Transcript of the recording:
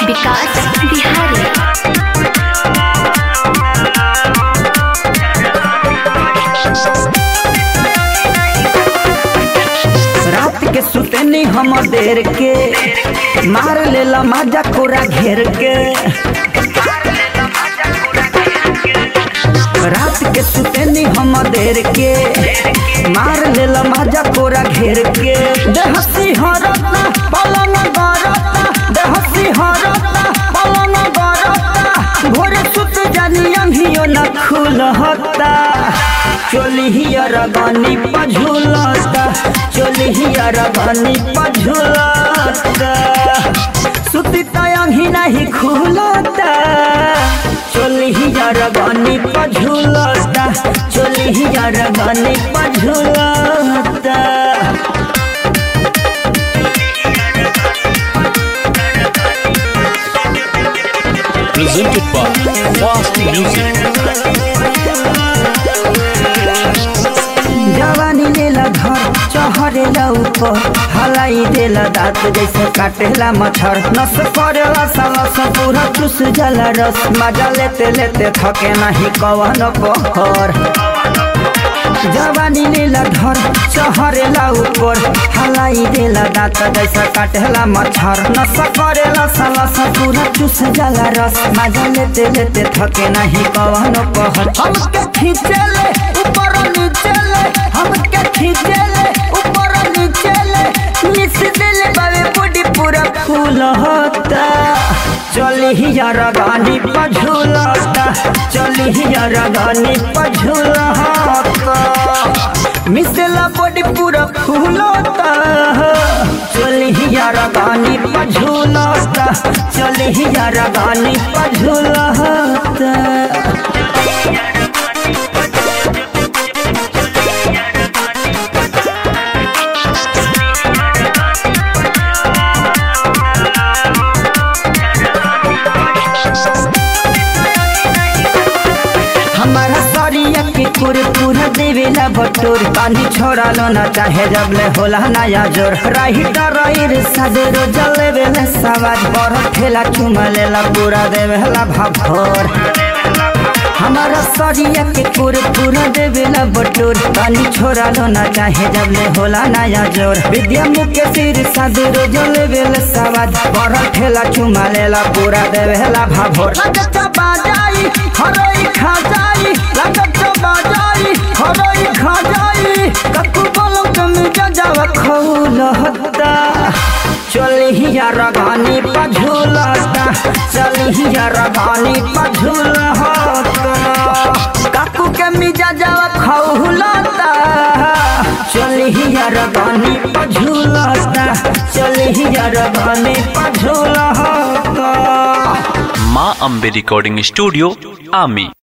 विकास बिहारी रात के सुतनी हम देर के मार लेला माजा कोरा घेर के रात के सुतनी हम देर के मार लेला माजा कोरा घेर के देहसी हरता पलंग गरता देहसी हरता पलंग गरता भोरे सुत जानी अंधियो न खुलहता चोली हियर गनी पझुलता चोली हियर गनी पझुलता सुती तयंगी नहीं खुलता चोली हियर गनी पझुलता चोली हियर गनी पझुलता presented by Fast Music. जवानी लेला घर चहरेला ऊपर हलाई देला दांत जैसे काटेला मच्छर नस करेला सालस पूरा चुस जाला रस मजा लेते लेते थके नहीं कवन पहर जवानी लेला घर चहरेला ऊपर हलाई देला दांत जैसे काटेला मच्छर नस करेला सालस पूरा चुस जाला रस मजा लेते लेते थके नहीं कवन पहर हमके खींचेले ऊपर नीचे ले हमके खींचे ले ऊपर नीचे ले मिस दिल बावे बॉडी पूरा फूल होता चली ही यार गानी पझुलता चली ही यार गानी पझुलता मिसला बॉडी पूरा फूल होता चली ही यार गानी पझुलता चली ही यार गानी पझुलता हमारा सरिया के पूरे पूरा देवेला बटोर पानी छोड़ा लो ना चाहे जब ले होला नया जोर राही डराइर सदरो जले बेले सवाज पर ठेला चुमा लेला पूरा देवेला भाभोर हमारा सरिया के पूरे पूरा देवेला बटोर पानी छोड़ा लो ना चाहे जब ले होला नया जोर विद्या मुके सिर सदरो जले बेले सवाज पर ठेला चुमा लेला पूरा देवेला भाभोर लगता बाजाई हरोई खा जाई लगता बाजाई हरोई खा जाई ककु बोलो तुम जजाव खौल हत्ता चली ही यार गानी पझुलता चली ही यार गानी पझुल काकू के मिजा जावा खौलता चली ही यार गानी पझुलता चली ही यार गानी पझुलता Ma Ambe Recording Studio, Ami.